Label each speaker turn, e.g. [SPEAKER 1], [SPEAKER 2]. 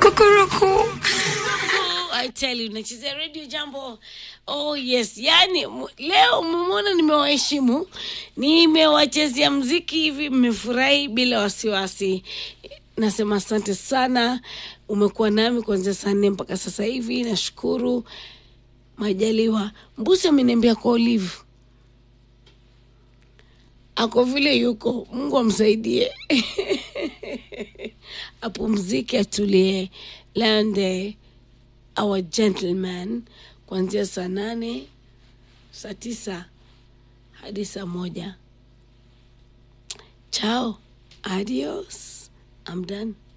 [SPEAKER 1] Kukuruku.
[SPEAKER 2] I tell you, nachezea radio jambo. Oh yes, yani mu- leo mmeona nimewaheshimu, nimewachezea mziki hivi, mmefurahi bila wasiwasi. Nasema asante sana, umekuwa nami kuanzia saa nne mpaka sasa hivi. Nashukuru Majaliwa. Mbusi ameniambia kwa Olive ako vile yuko, Mungu amsaidie apumzike, atulie. Lande our gentleman kuanzia saa nane saa tisa hadi saa moja. Chao, adios, I'm done.